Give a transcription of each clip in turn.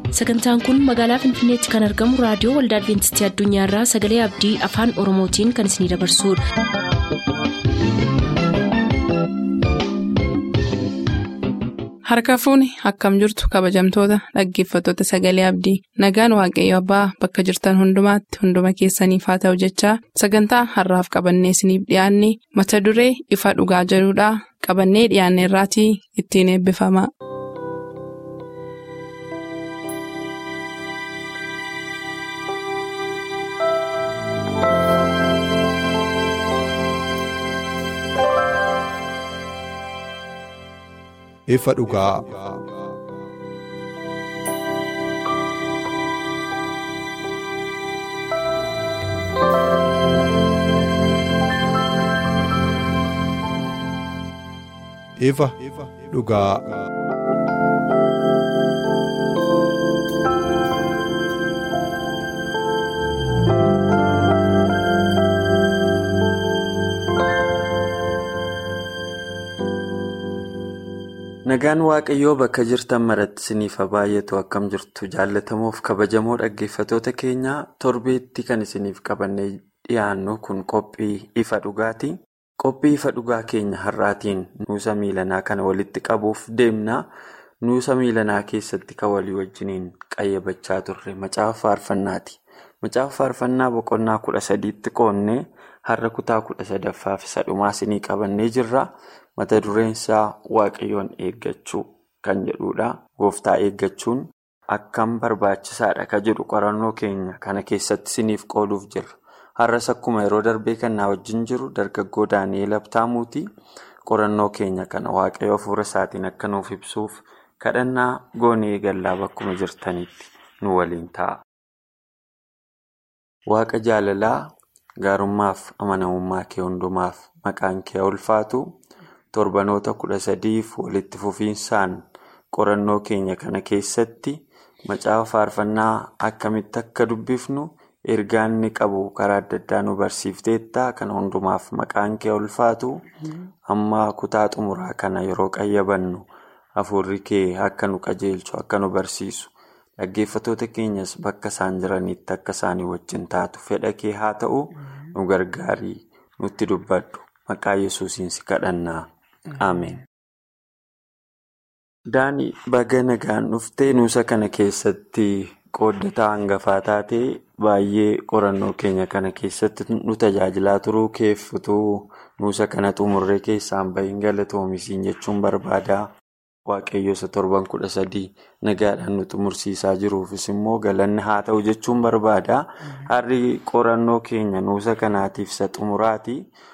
sagantaan kun magaalaa finfinneetti kan argamu raadiyoo waldaa adventistii addunyaarraa sagalee abdii afaan oromootiin kan isinidabarsudha. harka fuuni akkam jirtu kabajamtoota dhaggeeffattoota sagalee abdii nagaan waaqayyo abbaa bakka jirtan hundumaatti hunduma keessaniif haa ta'u jechaa sagantaa harraaf qabannee isiniif dhiyaanne mata duree ifa dhugaa jedhudhaa qabannee dhiyaanne irraatii ittiin eebbifama. ifa dhugaa. ifa dhugaa. Nagaan Waaqayyoo bakka jirtan maratti isiniif baay'atu akkam jirtu jaallatamuuf kabajamoo dhaggeeffatoota keenya torbeetti kan isiniif qabannee dhiyaannu kun qophii ifa dhugaati. Qophii ifa dhugaa keenya har'aatiin nuusa miilanaa kana walitti qabuuf deemna. Nuusa miilanaa keessatti kan walii wajjiniin qayyabachaa turre macaafa faarfannaati. Macaafa faarfannaa boqonnaa kudha sadiitti qoonnee har'a kutaa kudha sadaffaaf isa dhumaa isinii qabannee jirra. Mata dureen isaa waaqayyoon eeggachuu kan jedhudha. Gooftaa eeggachuun akkam barbaachisaadha kan jedhu qorannoo keenya kana keessatti isiniif qooduuf jirra. Har'as akkuma yeroo darbee kan na wajjin jiru dargaggoo Daani'eel Abtaamuuti. Qorannoo keenya kana waaqayyo hafuura isaatiin akka nuuf ibsuuf kadhannaa goonee gallaa bakkuma jirtanitti nu waliin ta'a. Waaqa jaalalaa gaarummaaf amanamummaa kee hundumaaf maqaan kee ulfaatu. torbanoota kudha sadiif walitti fufiinsaan qorannoo keenya kana keessatti macaafa faarfannaa akkamitti akka dubbifnu ergaa inni qabu karaa adda addaa nu barsiifteetta kana hundumaaf maqaan kee ulfaatu amma kutaa xumuraa kana yeroo qayyabannu hafuurri kee akka nu qajeelchu akka nu barsiisu dhaggeeffatoota keenyas bakka isaan jiranitti akka isaanii wajjin taatu fedha kee haa ta'u nu gargaarii nutti dubbadhu maqaa yesuusiin si kadhannaa. Ameen. Daani baga nagaan dhuftee nuusa kana keessatti qooddataa hangafaa taatee baay'ee qorannoo keenya kana keessatti nu tajaajilaa turuu keeffutuu nuusa kana xumurree keessaan bahin galatoomisiin jechuun barbaada. Waaqayyo isa torban kudha sadii nagaadhaan nu xumursiisaa jiruufis immoo galanni haa ta'u jechuun barbaada. Har'i qorannoo keenya nuusa kanaatiif isa xumuraati.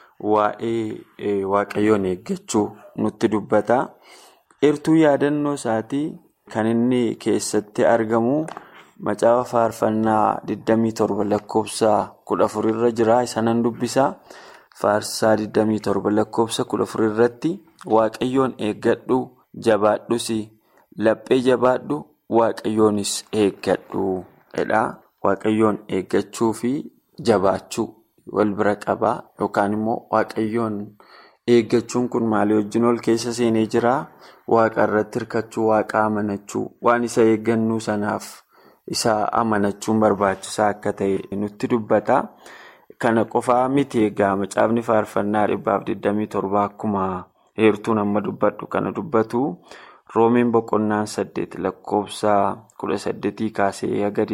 Waa'ee waaqayyoon eeggachuu nutti dubbata. Eertuu yaadannoo isaatii kan inni keessatti argamu macaafa faarfannaa 27 lakkoofsa 14 irra jira. Isa nan dubbisa. Faarsaa 27 lakkoofsa 14 irratti waaqayyoon eeggadhu jabaadhus laphee jabaadhu waaqayyoonis eeggadhu jedha. Waaqayyoon eeggachuu fi jabaachuu. wal bira qabaa yookaan immoo waaqayyoon eeggachuun kun maalii wajjin ol keessa seenee jira waaqa irratti hirkachuu waaqa amanachuu waan isa eeggannuu sanaaf isa amanachuun barbaachisaa akka ta'e nutti dubbata kana qofaa miti egaa macaafni faarfannaa dhibbaaf 27 akkuma heertuun amma dubbadhu kana dubbatu roomeen boqonnaan 8 lakkoofsa 18 kaasee haga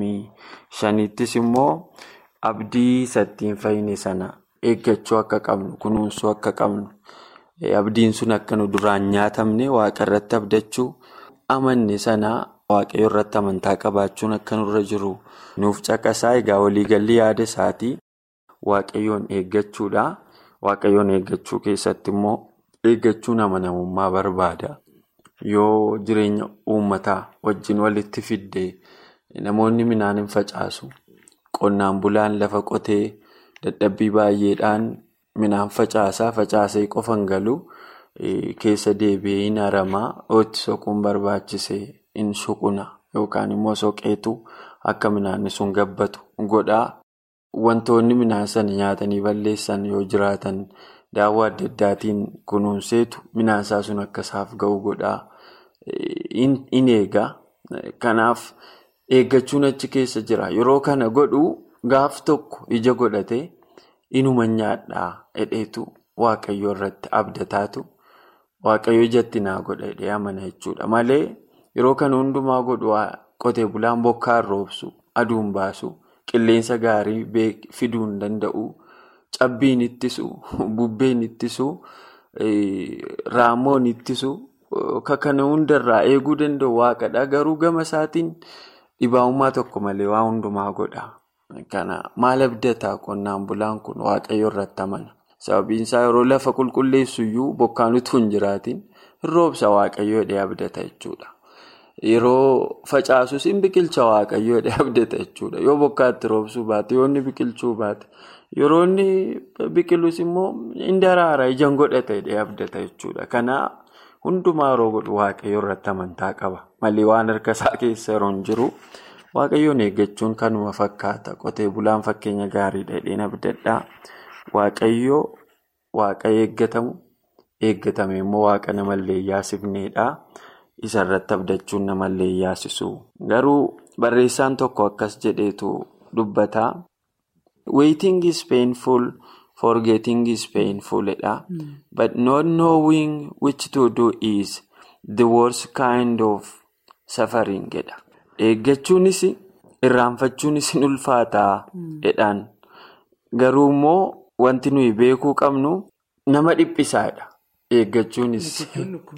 25ttis immoo. Abdii sattiin fayyine sana eeggachuu akka qabnu kunuunsuu akka qabnu abdiin sun akka nu duraan nyaatamne waaqa irratti abdachuu amanne sana waaqayyo irratti amantaa qabaachuun akka nurra jiru nuuf caqasaa egaa waliigalli yaada isaatii waaqayyoon eeggachuudha. Waaqayyoon eeggachuu keessatti immoo eeggachuun amanamummaa barbaada. Yoo jireenya uummataa wajjin walitti fidde namoonni midhaan hin facaasu. Qonnaan bulaan lafa qotee dadhabbii baay'eedhaan midhaan facaasaa facaasee qofan galu keessa deebi'ee hin haramaa itti soquun barbaachisee hin suquna yookaan immoo soqeetu akka midhaanni sun gabbatu godhaa. Wantoonni midhaan sana nyaatanii balleessan yoo jiraatan daawwaa adda addaatiin kunuunseetu midhaan isaa sun akka isaaf ga'u godhaa. In eegaa Kanaaf eeggachuun achi keessa jira. Yeroo kana godhu gaaf tokko ija godhatee inuma nyaadhaa hedheetu waaqayyo irratti abdataatu waaqayyo ijatti naa godha hedhee amana jechuudha. Malee yeroo kana hundumaa godhu qotee bulaan bokkaan roobsu, aduun baasu, qilleensa gaarii fiduu hin danda'u, cabbiin ittisu, bubbeen ittisu, raammoon ittisu. Kana hundarraa eeguu danda'u waaqadha. Garuu gama isaatiin dhibaa'ummaa tokko malee waa hundumaa godha. Kana maal abdataa qonnaan bulaan kun waaqayyo irratti amana. Sababiin isaa yeroo lafa qulqulleessu iyyuu bokkaan utuu hin jiraatin hin roobsa waaqayyo hidhee abdata jechuudha. Yeroo facaasus hin biqilcha waaqayyo hidhee abdata jechuudha. Yoo bokkaatti roobsuu baate, yoo inni biqilchuu baate, yeroo inni biqilus immoo hin daraara ijaan godhata hidhee abdata jechuudha. Kana hundumaa yeroo godhu waaqayyo irratti amantaa qaba. Malee waan harka isaa keessa yeroo hin jiru waaqayyoon eeggachuun kanuma fakkaata. Qotee bulaan fakkeenya gaariidha hidheen abdadhaa. Waaqayyo waaqa eeggatamu eeggatame immoo waaqa namallee yaasifneedha. Isa irratti abdachuun namallee yaasisu. Garuu barreessaan tokko akkas jedheetu dubbata. Waiting is painful. Forgetting is painful. But not knowing which to do is the worst kind of suffering. Eeggachuunis irraanfachuunis ni ulfaataa jedhaan. Garuu immoo wanti nuyi beekuu qabnu nama dhiphisaadha. Eeggachuunis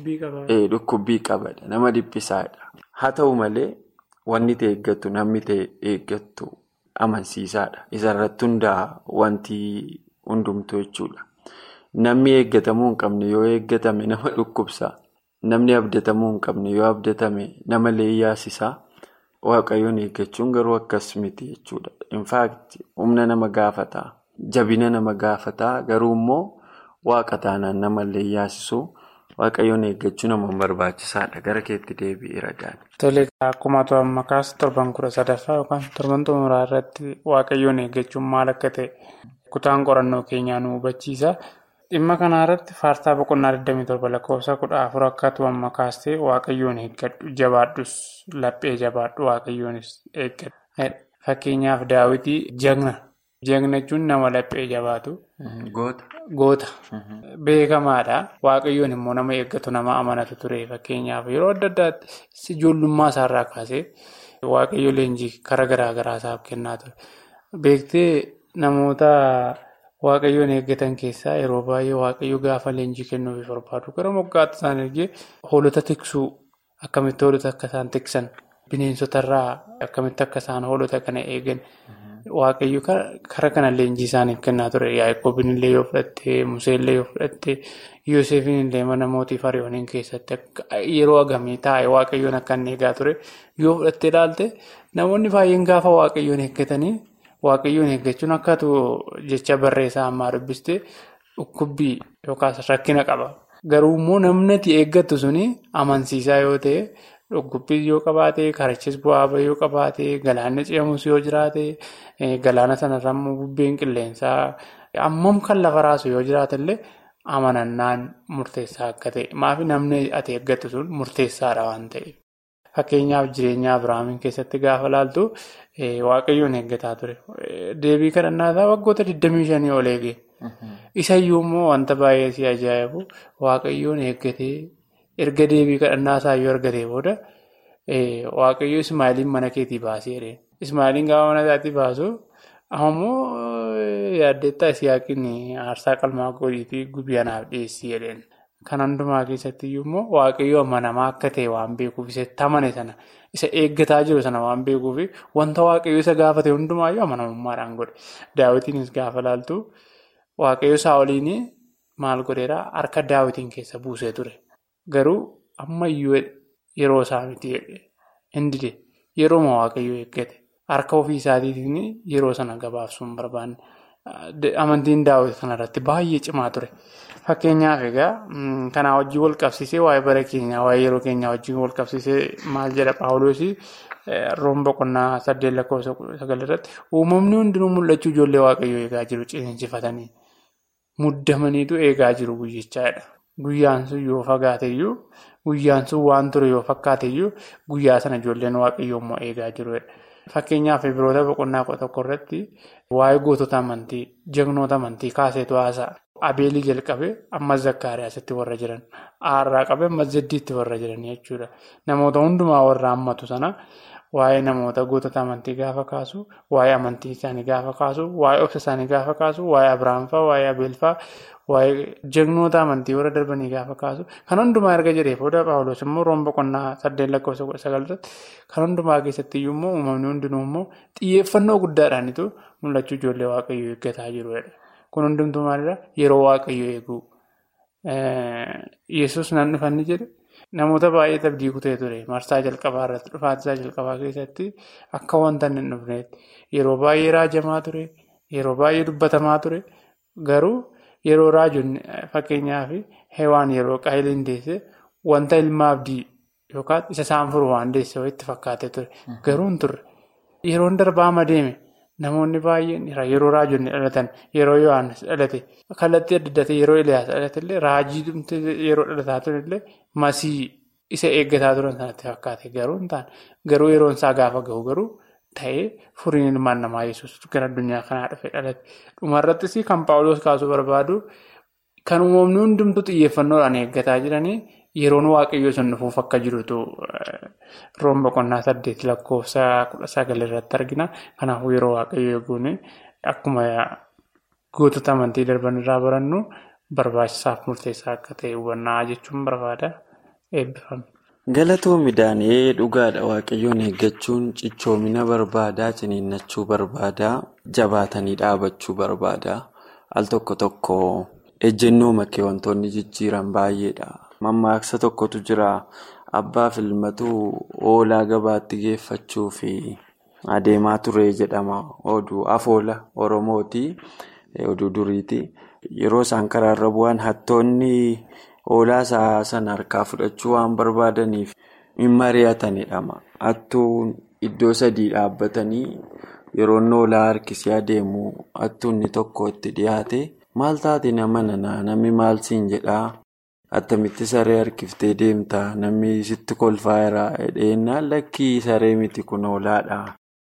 dhukkubbii qabadha. Nama dhiphisaadha. Haa ta'u malee wanni ta'e eeggattu namni ta'e eeggattu amansiisaadha. Isarratti hundaa'a wanti hundumtuu jechuudha. Namni eeggatamuu hin qabne yoo eeggatame nama dhukkubsa. Namni abdatamuu hin qabne yoo abdatame nama leeyyaasisaa. Waaqayyoon eeggachuun garuu akkas miti jechuudha. Infaakti humna nama gaafataa, jabina nama gaafataa garuu immoo waaqa taanaan nama leeyyaasisuu waaqayyoon eeggachuu nama barbaachisaadha. Gara keetti deebi'eera gaani. Tole akkuma to'an makaas torban kudha sadaffaa yookaan torban xumuraa irratti waaqayyoon eeggachuun maal akka ta'e kutaan qorannoo keenyaa nu hubachiisa. Dhimma kana irratti faartaa boqonnaa 27 lakkoofsa 14 akka tu'an makaas ta'e waaqayyoon eeggadhu jabaadhus laphee jabaadhu waaqayyoonis eeggadhu. Fakkeenyaaf daawwitii jagna. Jagna jechuun nama laphee jabaatu. Goota. Goota. Beekamaadha. Waaqayyoon immoo nama eeggatu nama amanatu ture. Fakkeenyaaf yeroo adda addaatti ijoollummaa isaarraa kaasee waaqayyo leenjii karaa garaa garaa isaaf kennaa ture. Beektee namoota. Waaqayyoon eeggatan keessaa yeroo baay'ee waaqayyo gaafa leenjii kennuuf barbaadu gara moggaatti isaan ergee hoolota tiksuu akkamitti hoolota akka isaan tiksan bineensotarraa akkamitti akka isaan hoolota kana eegan waaqayyo karaa kana leenjii isaaniif kennaa ture. Yaa'ikoobin illee yoo fudhatte Musee illee yoo fudhatte Yoosefin illee mana mootii Fariyooniin keessatti yeroo agamii taa'e waaqayyoon akka inni eegaa ture yoo fudhatte ilaalte namoonni baay'een gaafa waaqayyoon eeggatanii. Waaqayyoon eeggachuun akkatu jecha barreessaa ammaa dubbiste dhukkubbii yookaas rakkina qaba. Garuu immoo namni ati eeggattu suni amansiisaa yoo ta'e dhukkubbii yoo qabaate karichis bu'aa yoo qabaate galaanni ce'amus yoo jiraate galaana sanarra immoo bubbeen qilleensaa ammam kan lafa raasu yoo jiraatallee amanannaan murteessaa akka ta'e maafi namni ati eeggattu sun murteessaadha waan ta'eef. Fakkeenyaaf jireenya Abiraamiin keessatti gaafa laaltu waaqayyoon eeggataa ture. Deebii kadhannaa isaa waggoota 25 ol eege. Isayyuu immoo wanta baay'ee si ajaa'ibu waaqayyoon eeggatee erga deebii kadhannaa isaa yoo argatee booda waaqayyo Ismaa'iliin mana keetii baasee Ismaa'iliin gaafa mana isaatii baasu ammoo yaaddeettaa Isiyaaqiin aarsaa qalmaa godhiitii gubii anaaf dhiyeessii jedheen. Kan hundumaa keessatti immoo waaqayyo amanamaa akka ta'e waan beekuuf isatti amane sana isa eeggataa jiru sana waan beekuuf wanta waaqayyo isa gaafate hundumaayyuu amanamummaadhaan godhe. Daawwitiinis gaafa laaltu waaqayyo saawoliin maal godheeraa harka daawwitiin keessa buusee ture. Garuu ammayyuu yeroo isaa miti hindide yerooma waaqayyo eeggate harka ofii isaatiin yeroo sana gabaabsuun barbaanne. Amantiin daawwiti kanarratti baay'ee cimaa ture. Fakkeenyaaf egaa kanaa wajjin wal qabsiisee waa'ee bara keenyaa waa'ee yeroo keenyaa wajjin wal qabsiisee maal jedha Paawuloos roon boqonnaa saddeet lakkoofsa sagal irratti uumamni hundinuu mul'achuu ijoollee waaqayyoo eegaa jiru ciniinsifatanii muddamaniitu eegaa jiru guyyichaadha. guyyaan sun yoo fagaateyyuu guyyaan sun waan ture yoo fakkaateyyuu guyyaa sana ijoolleen waaqayyoo immoo eegaa jirudha. Fakkeenyaaf biroota boqonnaa tokko irratti waa'ee gootota amantii, jagnoota amantii kaaseetu haasa'a. Abeelii jalqabee ammas zakkaariyaasitti warra jiran, aarraa qabee ammas zeddiitti warra jiran jechuudha. Namoota hundumaa warra hammatu sana waa'ee namoota gootota amantii gaafa kaasu, waa'ee amantii isaanii gaafa kaasu, waa'ee obsa isaanii gaafa kaasu, waa'ee Abiraamfaa, waa'ee Abeelfaa, waa'ee jagnoota amantii warra darbanii gaafa kaasu, kan hundumaa erga jedhee booda Paawuloos immoo roon boqonnaa saddeet lakkoofsa kudha sagalirratti kan hundumaa keessatti iyyuu immoo uumamni hundinuu immoo xiyyeeffannoo guddaadhaanitu mul'achuu ijoollee waaqayyoo eeggataa jirudha. Kun hundumtuu maalidhaa? Yeroo waaqayyoo eeguu. Yesus nan dhufanni jedhe namoota baay'ee abdii kutee ture. Marsaa jalqabaa irratti dhufaatii jalqabaa keessatti akka wanta hin dhufneetti yeroo baay'ee raajamaa ture. Yeroo baay'ee dubbatamaa ture. Garuu yeroo raajonni fakkeenyaaf hewaan yeroo qaayiliin deesse wanta ilma abdii yookaan isa isaan furu waan deesse itti fakkaatee ture. Garuu hin turre. Yeroon darbaa deeme. Namoonni baay'een yeroo raajonni dhalatan yeroo Yohaannis dhalate kallattii adda addaa yeroo Iliyaas dhalate illee raajii yeroo dhalataa turan illee masii isa eeggataa turan sanatti fakkaate garuu hin taane garuu yeroon isaa gaafa gahu garuu ta'ee furiin ilmaan namaa yesus gara addunyaa kanaa dhufe dhalate. Dhumarrattis kan Paawuloos kaasuu barbaadu kan uumamni hundumtuu xiyyeeffannoodhaan eeggataa jiranii yeroon waaqayyoo sun dhufuuf akka jirutu. Roon boqonnaa saddeet lakkoofsa kudha sagal irratti argina. Kanaafuu yeroo waaqayyoo eeguun akkuma gootota amantii darban irraa barannu barbaachisaaf murteessaa akka ta'e hubannaa jechuun barbaada. Eebbifame. Galatoomii Daani'ee dhugaadha waaqayyoon eeggachuun cichoomina barbaadaa ciniinnachuu barbaadaa jabaatanii dhaabachuu barbaadaa al tokko tokko ejjennoo makkee wantoonni jijjiiran baay'eedha. Mammaaksa tokkotu jira. Abbaaf ilmatu hoolaa gabaatti geeffachuu fi adeemaa ture jedhama. Oduu afoola Oromooti. Oduu duriiti. Yeroo isaan karaarra bu'an hattoonni hoolaa isaa sana harkaa fudhachuu waan barbaadaniif hin mari'atanidha. Hattuun iddoo sadii dhaabbatanii yeroo hoolaa harkisee adeemu hattuunni tokko itti dhiyaate maal taate nama nanaa namni maal siin jedhaa? Attamitti saree harkiftee deemtaa namni sitti kolfaa jira jedheenyaan lakkii saree miti kun hoolaadha.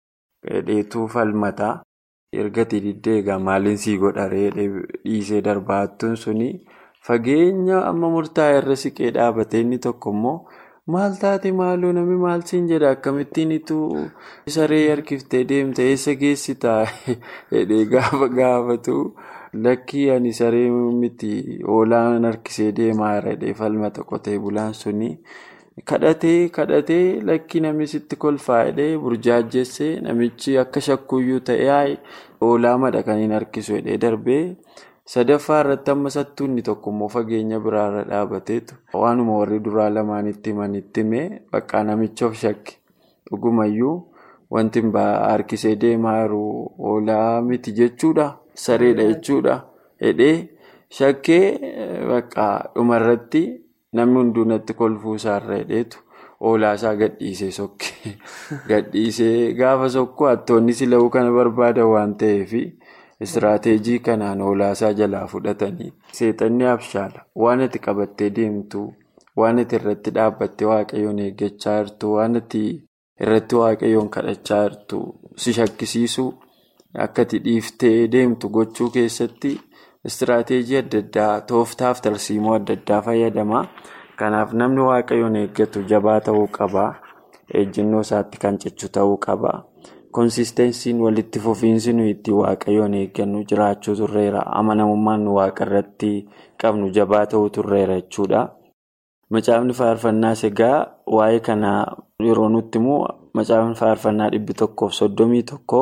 Dheetuu falmataa erga diddee egaa maaliin sii godharee dhiisee darbaa hattuun suni fageenya amma murtaa'e irra siqee dhaabate inni tokko immoo maal taate maaloo namni maal siin jedha akkamittiin ituu saree harkiftee deemta eessa geessitaa jedhee gaafa gaafatu. Lakkii ani saree miti hoolaan harkisee deemaa jira falmata qotee bulaan suni kadhatee kadhatee lakkii namni sitti kolfaa jedhee burjaajjessee namichi akka shakkuyyuu ta'ee hoolaa madaqaniin harkisu jedhee darbee sadaffaa irratti amma sattuunni tokko immoo fageenya biraarra dhaabateetu waanuma warri duraa lamaanitti himanitti himee bakka namicha of shakke dhugumayyuu wanti harkisee deemaa jiru hoolaa miti jechuudha. Sareedha jechuudha. Hidhee shakkee bakka dhumarratti namni hunduu natti kolfuu isaarra hidheetu hoolaa isaa gadhiisee sokke. Gadhiisee gaafa sokku hattoonni sila'uu kana barbaadan waan ta'eef istiraateejii kanaan hoolaa isaa jalaa fudhatanii seexanni abshaala waan ati qabattee deemtu waan ati irratti dhaabbattee waaqayyoon eeggachaa jirtu waan ati irratti waaqayyoon kadhachaa jirtu si shakkisiisu. Akka ati dhiiftee deemtu gochuu keessatti istiraateejii adda addaa tooftaaf tarsiimoo adda addaa fayyadama. Kanaaf namni waaqayyoon eeggatu jabaa ta'uu qaba. Ejjennoo isaatti kan cichu ta'uu qaba. Konsistensiin walitti fufiinsi nuyi itti waaqayyoon eeggannu jiraachuu turreera. Amanamummaan nu waaqa irratti qabnu jabaa ta'uu turreera jechuudha. Macaafni faarfannaas egaa waa'ee kanaa yeroo nutti immoo macaafni faarfannaa dhibbi tokkoof soddomii tokko.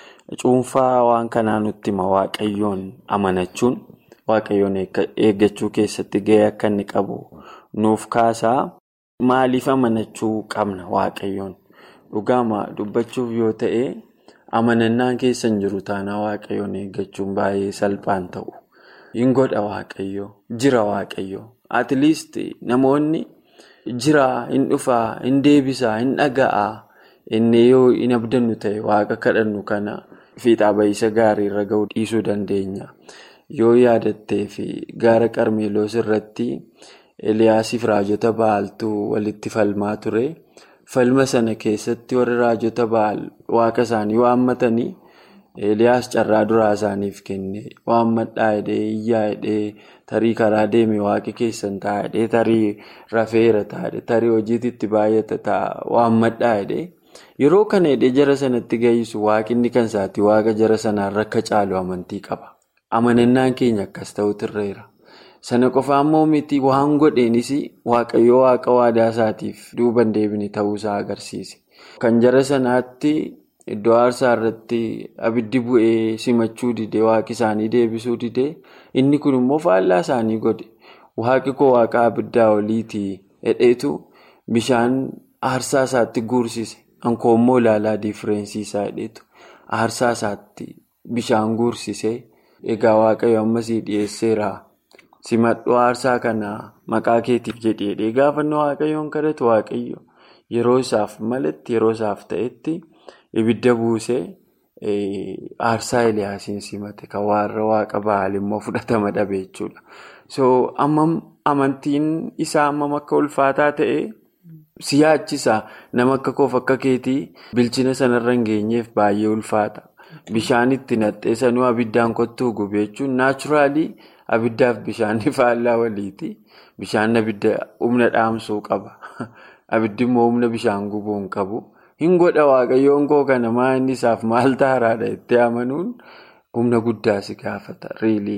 Cuunfaa waan kanaa nutti hima waaqayyoon amanachuun waaqayyoon eeggachuu keessatti gahee akka inni qabu nuuf kaasaa maaliif amanachuu qabna waaqayyoon dhugaama dubbachuuf yoo ta'e amanannaan keessa hin jiru taanaa waaqayyoon eeggachuun baay'ee salphaan ta'u hin godha waaqayyoo jira waaqayyoo atleast namoonni jira hin dhufaa hin deebisaa hin dhaga'aa inni yoo hin abdannu ta'e waaqa kadhannu kana. Fiixaa bahiisa gaarii irra gahuu dhiisuu dandeenya. yoo yaadattee fi gaara qarmeeloos irratti eliyaasiif raajota ba'aaltu walitti falmaa ture falma sana keessatti warri raajota ba'aal waaqa isaanii waammatanii eliyaas carraa duraa isaaniif kenne waammadhaa hidhee iyyaa hidhee tarii karaa deeme waaqi keessan ta'a hidhee tarii rafeera ta'a tarii hojiitti baay'ata ta'a waammadhaa hidhee. Yeroo kana hidhee jara sanatti gahisu waaqinni kan isaati waaqa jara sanaan rakka caalu amantii qaba. Amanannaan keenya akkas ta'utu irra Sana qofa ammoo miti waan godheenis waaqayyoo waaqa waadaa isaatiif duuban deebine ta'uusaa agarsiise. Kan jara sanaatti iddoo aarsaa irratti abiddi bu'ee simachuu didee waaqi isaanii deebisuu didee inni kun immoo faallaa isaanii godhe. Waaqi koo waaqa abiddaa oliitii hedheetu bishaan aarsaa isaatti guursise. Ankoo immoo ilaalaa diifireensii isaa hidheetu aarsaa isaatti bishaan guursisee egaa waaqayyo ammasii dhiyeesseera simadhuu aarsaa kana maqaa keetiif jedhee gaafannoo waaqayyoon kadhatu waaqayyo yeroo isaaf malatti yeroo isaaf ta'etti ibidda buusee aarsaa Eliyaasiin simate kan warra waaqa ba'aal immoo fudhatama dhabe jechuudha. So ammam amantiin isaa ammam akka ulfaataa ta'e. Si yaachisa nama akka koof akka keetii bilchina sanarra hin geenyeef baay'ee ulfaata. Bishaan itti naqxee sanuu abiddaan kottuu gube jechuun naachuraalii abiddaaf bishaanni faallaa waliiti. Bishaan abidda humna dhaamsuu qaba. Abiddi immoo humna bishaan gubuu hin qabu. Hin godha waaqayyoon koo kana maa inni isaaf maal taaraadha itti amanuun humna guddaa si gaafata.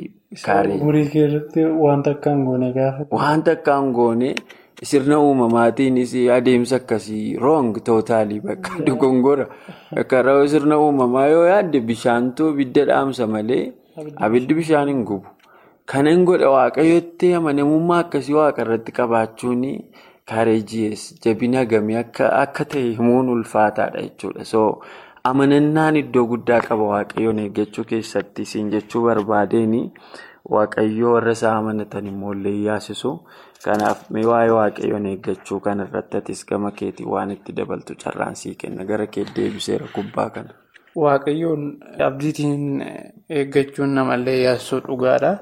Umurii keessatti wanta akka hin goone gaafata. Wanta akka hin goone. Sirna uumamaatiinis adeemsa akkasii roong tootaalii bakka dogongora. Karaa sirna uumamaa yoo yaadde bishaantu ibidda dhaamsa malee abiddi bishaan hin gubu. Kana hin godha waaqayyootti amanamummaa akkasii waaqa irratti qabaachuun kaareejiyees jabina gamii akka ta'e himuun ulfaataadha jechuudha. So amanannaan iddoo guddaa qaba waaqayyoon eeggachuu keessatti isin jechuu barbaadeen waaqayyoo warra isaa amanatan immoo illee yaasisu. Kanaaf mee waa'ee waaqayyoon eeggachuu kana irratti atis gama keetii waan itti dabaltu carraan sii kenna gara kee deebiseera gubbaa kana. Waaqayyoon abdiitiin eeggachuun namallee yaasisuu dhugaadha.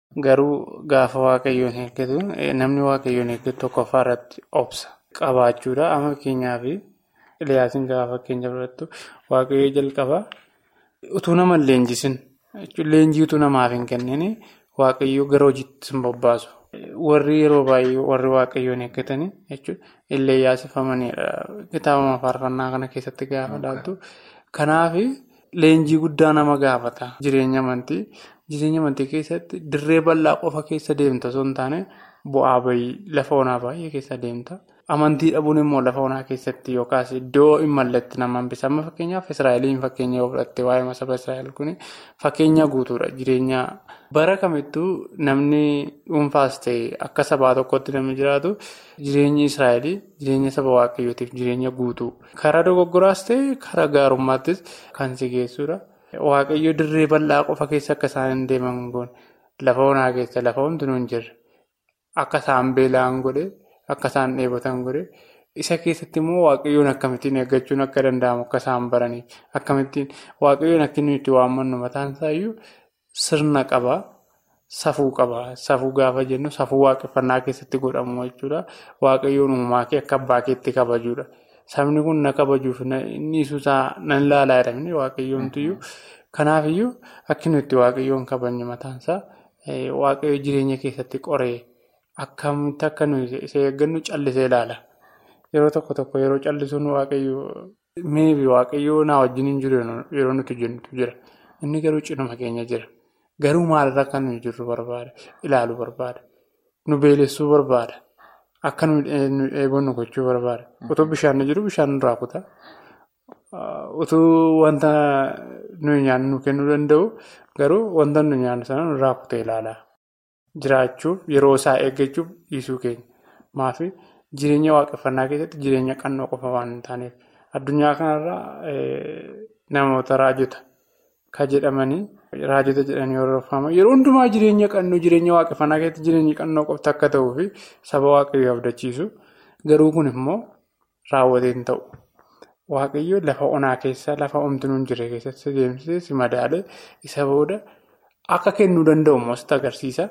Garuu gaafa waaqayyoon eeggatu namni waaqayyoon eeggatu tokkoffaa irratti obsa qabaachuudha. Amma fakkeenyaaf Iliyaasiin gaafa fakkeenya fudhattu waaqayyoo jalqaba utuu nama leenjisin leenjii utuu namaaf hin kennin waaqayyoo gara hojiitti hin bobbaasu. Warri yeroo baay'ee warri waaqayyoon eeggatanii jechuun illee yaasifamanidha. Kitaabuma faarfannaa kana keessatti gaafa ilaaltu. Kanaaf leenjii guddaa nama gaafata. Jireenya amantii. Jireenya amantii keessatti dirree bal'aa qofa keessa deemta osoo hin taane bu'aa bahii lafa onaa baay'ee keessa deemta. Amantii dhabuun immoo lafa onaa keessatti yookaas iddoo hin malletti nama hambisa. Amma fakkeenyaaf Israa'eliin fakkeenya yoo fudhatte waa'ee saba Israa'el kun fakkeenya guutuudha. Jireenya bara kamittuu namni dhuunfaas ta'e akka sabaa tokkotti namni jiraatu jireenyi Israa'el jireenya saba waaqayyootiif jireenya guutuu. Karaa dogoggoraas ta'e karaa gaarummaattis kan si geessudha. Waaqayyo dirree bal'aa qofa keessa akka isaan hin deeman goone lafa onaa keessa lafa hundinuu hin jirre akka isaan beela'an godhe. Akka isaan dheebotan godhe isa keessatti immoo waaqayyoon akkamittiin eeggachuun akka danda'amu akka isaan baraniif akkamittiin waaqayyoon akka inni itti waammannu mataan isaayyuu sirna qaba safuu qaba safuu gaafa jennu safuu waaqeffannaa keessatti godhamu jechuudha waaqayyoon uumaa kee akka abbaa keetti kabajuudha sabni kun na kabajuuf inni isuusaa nan ilaalaa jedhamne waaqayyoomtuyyuu kanaafiyyuu akka inni itti waaqayyoon kabajne mataan isaa waaqayyo jireenya keessatti qoree. Akkamitti akka nuyi isa eeggannu callisee ilaala. Yeroo tokko tokko yeroo callisuun waaqayyoo meebi waaqayyoo naa wajjin hin jiru yeroo nuti jennutu jira. Inni garuu cinuma keenya jira. Garuu maalirra akka nuyi jirru barbaada. Ilaaluu barbaada. Nu beelessuu barbaada. Akka nu eegonnu gochuu barbaada. Otoo bishaan jiru bishaan nurraa kutaa. Utuu wanta nuyi nyaannu nu kennuu danda'u garuu wanta nuyi nyaannu sana nurraa kutee ilaala. Jiraachuuf yeroo isaa eeggachuuf dhiisuu keenya. Maafi jireenya waaqeffannaa keessatti jireenya qannoo qofa waan hin taaneef addunyaa kanarraa namoota raajota kan jedhamanii raajota jedhanii hordofaman yeroo hundumaa jireenya qannoo jireenya waaqeffannaa keessatti jireenya qannoo qofti akka ta'uu fi saba waaqayyoo abdachiisu garuu kun immoo raawwatee hin ta'u. Waaqayyoo lafa onaa keessa lafa homtuu hin jirre keessatti deemsisee si madaalee isa booda. akka kennuu danda'u immoo sitti agarsiisa.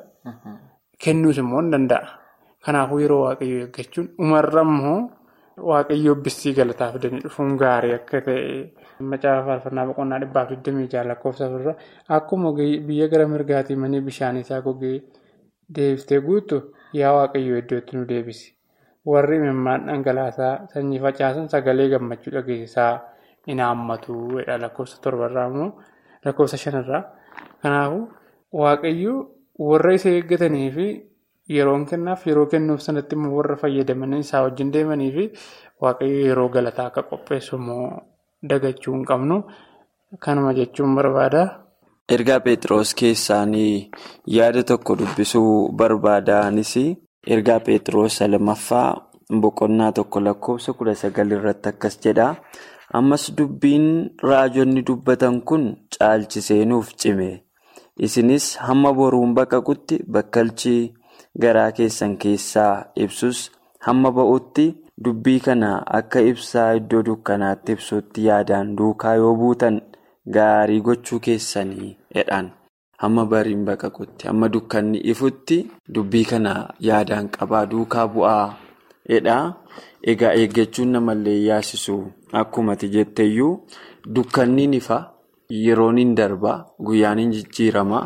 Kennuus immoo hin danda'a. Kanaafuu yeroo waaqayyoo eeggachuun dhumarra immoo waaqayyoo bissii galataa fidanii dhufuun gaarii akka ta'e macaafa faarfannaa boqonnaa dhibbaaf 26 lakkoofsa irra akkuma biyya gara mirgaatii manii bishaan isaa gogee deebiftee guutu yaa waaqayyoo iddootti nu deebisi. Warri imimmaan dhangalaasaa sanyii facaasan sagalee gammachuu dhageessisaa hin haammatu. Lakkoofsa torbarraa immoo lakkoofsa shanarraa. Kanaafuu waaqayyoo warra isa eeggatanii fi yeroon kennaaf yeroo kennuuf sanatti immoo warra fayyadamanii isaa wajjin deemanii fi waaqayyoo yeroo galataa akka qopheessu immoo dagachuu hin qabnu. Kanuma jechuun barbaada. Ergaa Pheexroos keessaanii yaada tokko dubbisuu barbaadaanis ergaa Pheexroos lammaffaa boqonnaa tokko lakkoofsa kudha sagal irratti akkas jedha. Ammas dubbiin raajonni dubbatan kun caalchisee nuuf cime. Isinis hamma boruun baqaqutti bakkalchi garaa keessan keessaa ibsus hamma ba'utti dubbii kana akka ibsaa iddoo dukkanaatti ibsutti yaadaan duukaa yoo buutan. Gaarii gochuu keessanii jedhan hamma bariin baqaqutti hamma dukkanni ifutti dubbii kana yaadaan qabaa duukaa bu'aa jedha. Egaa eeggachuun namallee yaasisu akkumati jetteyyuu dukkanni ifa yeroon hin darba guyyaan hin jijjiirama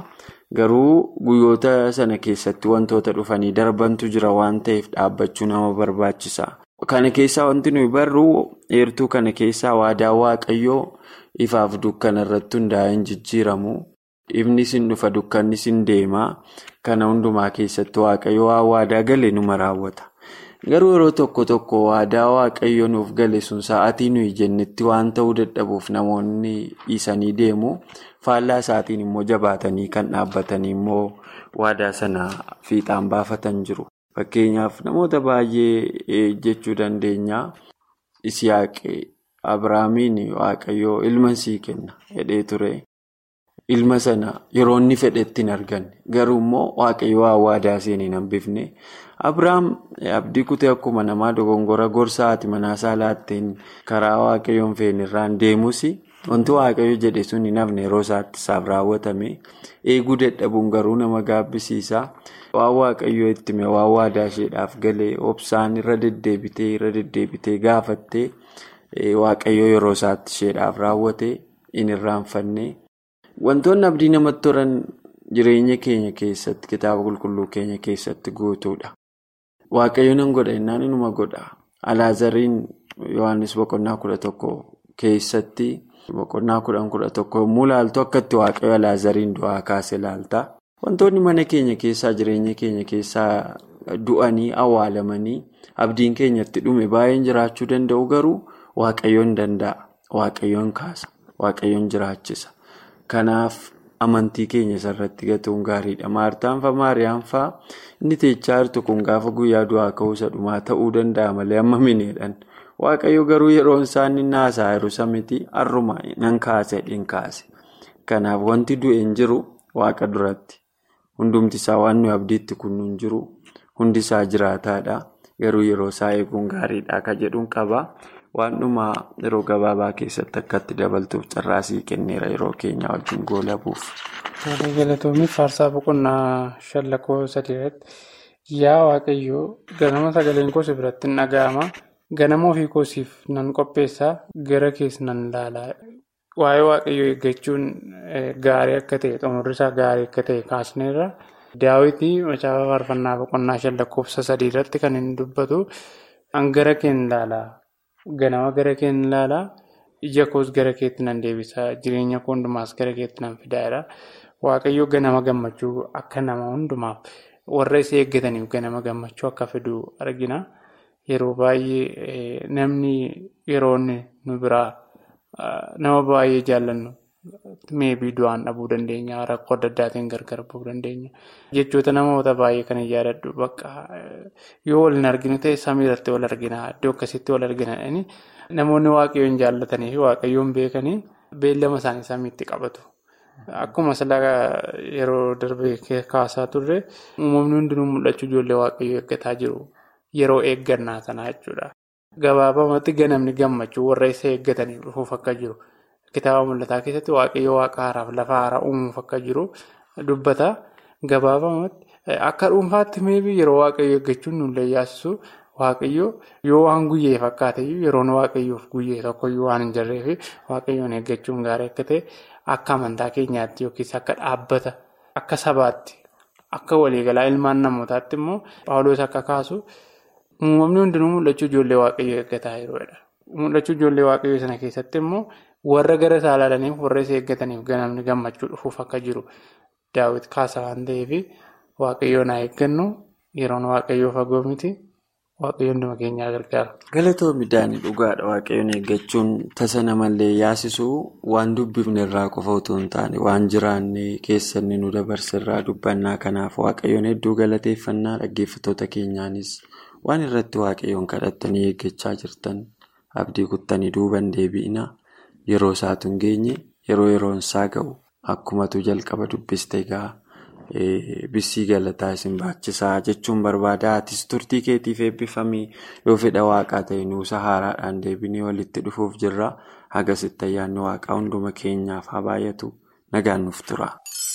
garuu guyyoota sana keessatti wantoota dhufanii darbantu jira waan ta'eef dhaabbachuu nama barbaachisa. Kana keessaa wanti nuyi barru eertuu kana keessaa waadaa waaqayyoo. Ifaaf dukkana irratti hundaa'ee hin jijjiiramu. Ifni sin dhufa dukkanni sin deema. Kana hundumaa keessatti waaqayyo waan waadaa gale numa raawwata. Garuu yeroo tokko tokko waadaa waaqayyo nuuf gale sun sa'aatii nuyi jennetti waan ta'uu dadhabuuf namoonni dhiisanii deemu. Faallaa isaatiin immoo jabaatanii kan dhaabbatanii immoo waadaa sana fiixaan baafatan jiru. Fakkeenyaaf namoota baay'ee jechuu dandeenya. Isiyaaqee. Abiraamiin waaqayyoo ilma sii kenna jedhee ture. Ilma sana yeroo inni fedhetti hin arganne. Garuu immoo waaqayyoo waan waadaa seenee hin hambifne. Abiraam abdii kutee akkuma namaa dogongora gorsa haati manaasaa laatteen karaa waaqayyoon feenirraan deemus wanti waaqayyo jedhe sun hin hafne yeroo isaatti isaaf raawwatame. Eeguu dadhabuun garuu nama gaabbisiisa. Waan waaqayyoo itti hime waan waadaa isheedhaaf galee obsaan irra deddeebitee irra deddeebitee gaafattee. Waaqayyoo yeroo isaatti isheedhaaf raawwate hin irraanfanne. Wantoonni abdii namatti tolan jireenya keenya keessatti kitaaba qulqulluu keenya keessatti guutuudha. Waaqayyo nan godha innaan inuma godha. Alaazariin Yohaannis boqonnaa kudha tokko keessatti boqonnaa kudhan kudha tokko yommuu ilaaltu akkatti waaqayyo Alaazariin du'aa kaase ilaalta. Wantoonni mana keenya keessaa jireenya keenya keessaa du'anii awwaalamanii abdiin keenyatti dhume baay'een jiraachuu danda'u garuu. Waaqayyoon danda'a. Waaqayyoon kaasa. Waaqayyoon jiraachisa. Kanaaf amantii keenya isarratti gatuun gaariidha. Maartaan fa'aa Maariyaam fa'aa inni teechaa jirtu kun gaafa guyyaa du'aa ka'uusa dhumaa ta'uu danda'a malee amma mineedhaan. Waaqayyo garuu yeroon isaan inni haasaa jiru samiti har'uma nan kaase hin kaase. Kanaaf wanti du'e hin jiru waaqa duratti. Hundumti isaa waan nuyi abdiitti kunnuun jiru. Hundi isaa jiraataadha. Garuu yeroo isaa eeguun gaariidha akka jedhuun qaba. Waan dhumaa yeroo gabaabaa keessatti akkatti dabaltuuf carraasii kenneera yeroo keenya wajjin goolabuuf. Tolee galatoomii faarsaa boqonnaa shan lakkoofsa sadii irratti yaa waaqayyoo ganama sagaleen koo si biratti hin dhaga'ama ganama ofii koosiif nan qopheessaa gara keessa nan ilaalaa. Waa'ee waaqayyoo eeggachuun gaarii akka ta'e xumurri isaa gaarii akka ta'e kaasneerra. Daawwitii macaafa faarfannaa boqonnaa shan lakkoofsa sadii irratti kan inni dubbatu gara keenya ilaalaa. Ganama gara keenya ilaalaa ija koos gara keetti nan deebisaa jireenya koo hundumaas gara keetti nan fidaadha. Waaqayyo ganama gammachuu akka nama hundumaaf warra isa eeggataniif ganama gammachuu akka fidu argina. Yeroo baay'ee namni yeroo nu biraa nama baay'ee jaallannu meebii du'aan dhabuu dandeenya rakkoo adda addaatiin gargar bahuu dandeenya. Jechoota namoota baay'ee kan yaadadhu bakka yoo wal hin arginu ta'e samii irratti wal argina iddoo akkasitti wal argina namoonni waaqayyoon jaallatanii fi waaqayyoon beekanii beellama isaanii samiitti qabatu. Akkuma silaa yeroo darbee kaasaa turre uumamni hundinuu mul'achuu ijoollee waaqayyoo eeggataa jiru yeroo eeggannaa sanaa jechuudha. Gabaabamatti ganamni gammachuu warra isa eeggataniif dhufuuf akka jiru. Kitaaba mul'ataa keessatti waaqayyo waaqa haaraaf lafa haaraa uumuuf akka jiru dubbata. Gabaabamatti akka dhuunfaatti meebii yeroo waaqayyo eeggachuun nullee yaasisu waaqayyo yoo waan guyyee fakkaate yeroon waaqayyoof guyyee tokkoyyuu waan hin jirreef waaqayyoon eeggachuun gaarii akka ta'e akka amantaa keenyaatti yookiis akka dhaabbata akka sabaatti akka waliigalaa ilmaan namootaatti immoo paawuloos akka kaasu uumamni hundinuu mul'achuu ijoollee waaqayyoo eeggataa jiruudha. Mul'achuu ijoollee waaqayyoo sana keessatti immoo warra gara isaa ilaalaniif warra isa eeggataniif ganamni gammachuu dhufuuf akka jiru. Daawwit kaasa waan ta'eef waaqayyoon haa eeggannu yeroon waaqayyoo fagoo miti waaqayyoon hunduma keenyaa gargaara. Galatoomii daanii dhugaadha waaqayyoon eeggachuun tasa namallee yaasisuu waan dubbifne irraa qofa otoo hin taane waan jiraanne keessanni nu dabarsirraa dubbannaa kanaaf waaqayyoon hedduu galateeffannaa dhaggeeffattoota keenyaanis waan irratti waaqayyoon kadhattanii eeggachaa jirtan abdii kuttanii duuban deebi'ina yeroo isaatu hin geenye yeroo yeroon isaa ga'u. Akkumatu jalqaba dubbiste egaa bissii galataa isin baachisaa jechuun barbaada. Atis turtii keetiif eebbifamii yoo fedha waaqaa ta'e nuusa haaraadhaan deebinee walitti dhufuuf jirra. Hagasitti ayyaanni waaqaa hunduma keenyaaf haa baay'atu nagaan nuuf tura.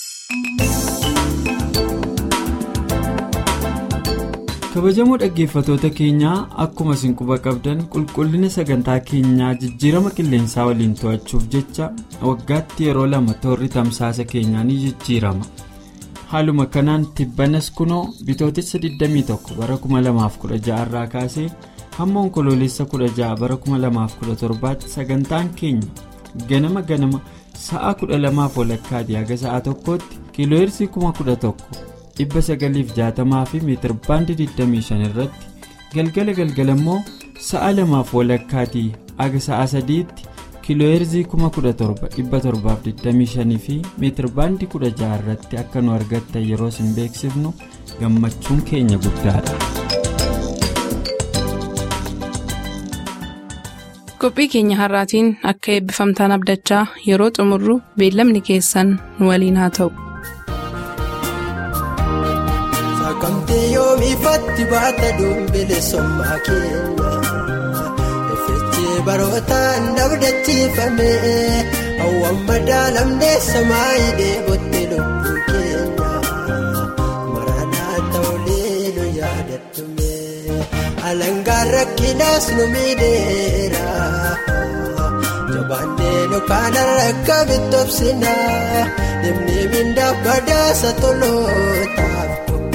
kabajamoo dhaggeeffatoota keenyaa akkuma isin quba qabdan qulqullina sagantaa keenyaa jijjiirama qilleensaa waliin to'achuuf jecha waggaatti yeroo lama toorri tamsaasa keenyaa ni jijjiirama haaluma kanaan tibbanas kunoo bitootessa 21 bara 2016 irraa kaasee hamma onkoloolessa 16 bara 2017 tti sagantaan keenya ganama ganama sa'a 12 walakkaati haga sa'a tokkotti kiilooyirsii 11,000. dhibba sagaliif jaatamaa fi meetir baandii 25 irratti galgala galgala immoo sa'a lamaaf walakkaatii aga sa'a sadiitti kiilooyirzii 17,725 fi meetir baandii 16 irratti akka nu argattan yeroo isin beeksifnu gammachuun keenya guddaadha. qophii keenya har'aatiin akka eebbifamtaan abdachaa yeroo xumurru beellamni keessan nu waliin haa ta'u. Sakamtee yoomifatti baata dumbile sommaa keenya Effeechee barootaan dabdachiifame hawwan madaalamnee samaayii deebotte lubbuu keenya Maranaa ta'ulee nu yaadachume alangaan rakkinaas nu miidheera Jabaannee nu kaana rakka bitobsina deemnee mindaaf badaasa tolootaaf.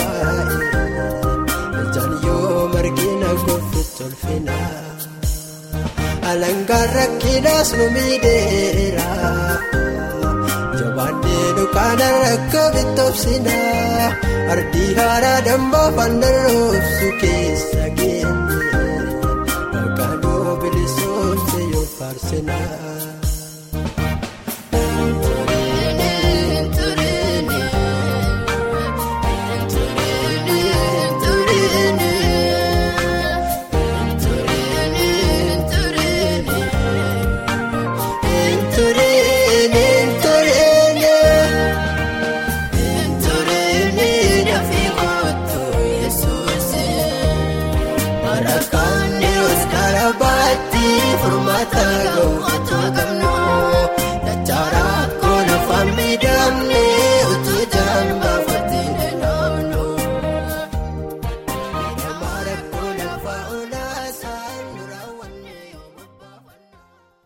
alangaan rakkinaas nu miidheera jabaannee dukaana rakka bitobsina ardii haaraa dambaa fandarroobsu keessa geenye maqaanoo bilisoomse yoo faarsina. Furmaata gahu.